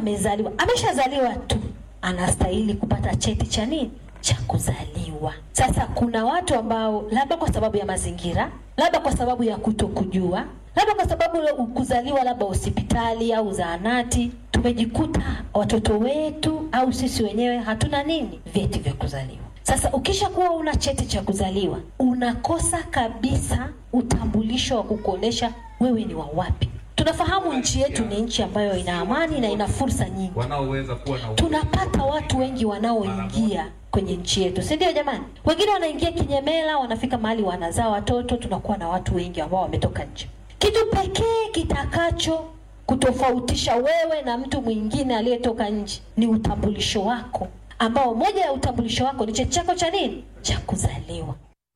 amezaliwa, ameshazaliwa tu, anastahili kupata cheti cha nini? Cha kuzaliwa. Sasa kuna watu ambao labda kwa sababu ya mazingira, labda kwa sababu ya kutokujua, labda kwa sababu ya kuzaliwa labda hospitali au zahanati, tumejikuta watoto wetu au sisi wenyewe hatuna nini, vyeti vya kuzaliwa. Sasa ukishakuwa una cheti cha kuzaliwa, unakosa kabisa utambulisho wa kukuonesha wewe ni wa wapi. Tunafahamu nchi yetu ni nchi ambayo ina amani na ina fursa nyingi. wanaoweza kuwa na Tunapata watu wengi wanaoingia kwenye nchi yetu, si ndio jamani? Wengine wanaingia kinyemela, wanafika mahali wanazaa watoto, tunakuwa na watu wengi ambao wametoka nje. Kitu pekee kitakacho kutofautisha wewe na mtu mwingine aliyetoka nje ni utambulisho wako, ambao moja ya utambulisho wako ni cheti chako cha nini? Cha kuzaliwa.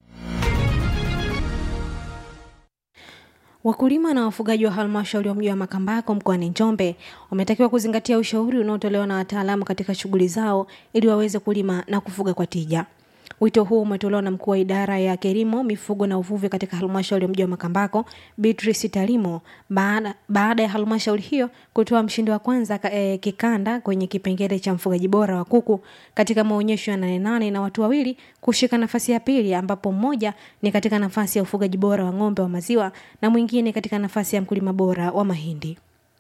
Wakulima na wafugaji wa halmashauri ya mji wa Makambako mkoani Njombe wametakiwa kuzingatia ushauri unaotolewa na wataalamu katika shughuli zao ili waweze kulima na kufuga kwa tija. Wito huu umetolewa na mkuu wa idara ya kilimo, mifugo na uvuvi katika halmashauri ya mji wa Makambako, Beatrice Talimo, baada, baada ya halmashauri hiyo kutoa mshindi wa kwanza ka- eh, kikanda kwenye kipengele cha mfugaji bora wa kuku katika maonyesho ya Nane Nane na watu wawili kushika nafasi ya pili, ambapo mmoja ni katika nafasi ya ufugaji bora wa ng'ombe wa maziwa na mwingine katika nafasi ya mkulima bora wa mahindi.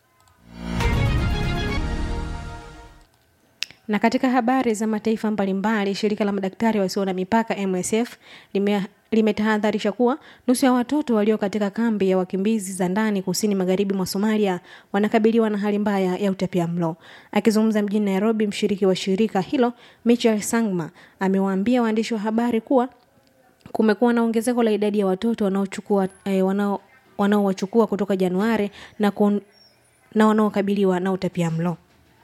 Na katika habari za mataifa mbalimbali, shirika la madaktari wasio na mipaka MSF lime limetahadharisha kuwa nusu ya watoto walio katika kambi ya wakimbizi za ndani kusini magharibi mwa Somalia wanakabiliwa na hali mbaya ya utapiamlo. Akizungumza mjini Nairobi, mshiriki wa shirika hilo Michael Sangma amewaambia waandishi wa habari kuwa kumekuwa na ongezeko la idadi ya watoto wanaochukua eh, wanao wanaowachukua kutoka Januari na, kun, na wanaokabiliwa na utapiamlo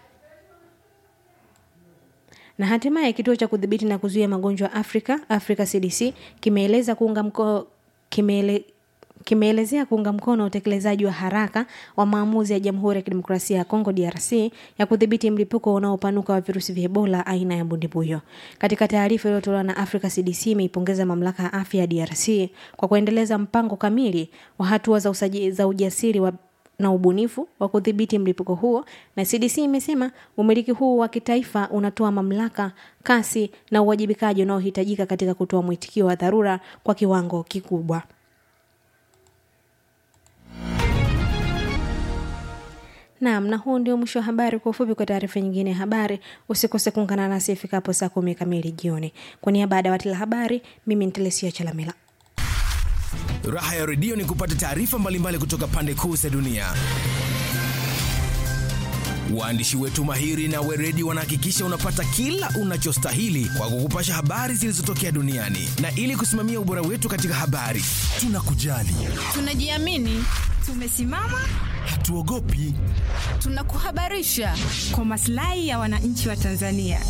na hatimaye kituo cha kudhibiti na kuzuia magonjwa Afrika Africa CDC kimeeleza kuunga mko, kimeele, kimeelezea kuunga mkono utekelezaji wa haraka wa maamuzi ya Jamhuri ya Kidemokrasia ya Kongo DRC ya kudhibiti mlipuko unaopanuka wa virusi vya Ebola aina ya mbundibuyo. Katika taarifa iliyotolewa na Africa CDC imeipongeza mamlaka ya afya ya DRC kwa kuendeleza mpango kamili wa hatua za, usaji, za ujasiri wa na ubunifu wa kudhibiti mlipuko huo, na CDC imesema umiliki huu wa kitaifa unatoa mamlaka, kasi na uwajibikaji unaohitajika katika kutoa mwitikio wa dharura kwa kiwango kikubwa. Naam, na huu ndio mwisho wa habari. Kwa ufupi, kwa taarifa nyingine ya habari, usikose kuungana nasi ifikapo saa kumi kamili jioni. Kwa niaba ya dawati la habari, mimi ni Telesia Chalamila. Raha ya redio ni kupata taarifa mbalimbali kutoka pande kuu za dunia. Waandishi wetu mahiri na weredi wanahakikisha unapata kila unachostahili kwa kukupasha habari zilizotokea duniani, na ili kusimamia ubora wetu katika habari, tunakujali, Tunajiamini, tumesimama, hatuogopi. tunakuhabarisha kwa maslahi ya wananchi wa Tanzania.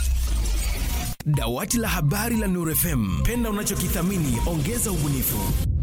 Dawati la habari la Nuru FM, penda unachokithamini, ongeza ubunifu.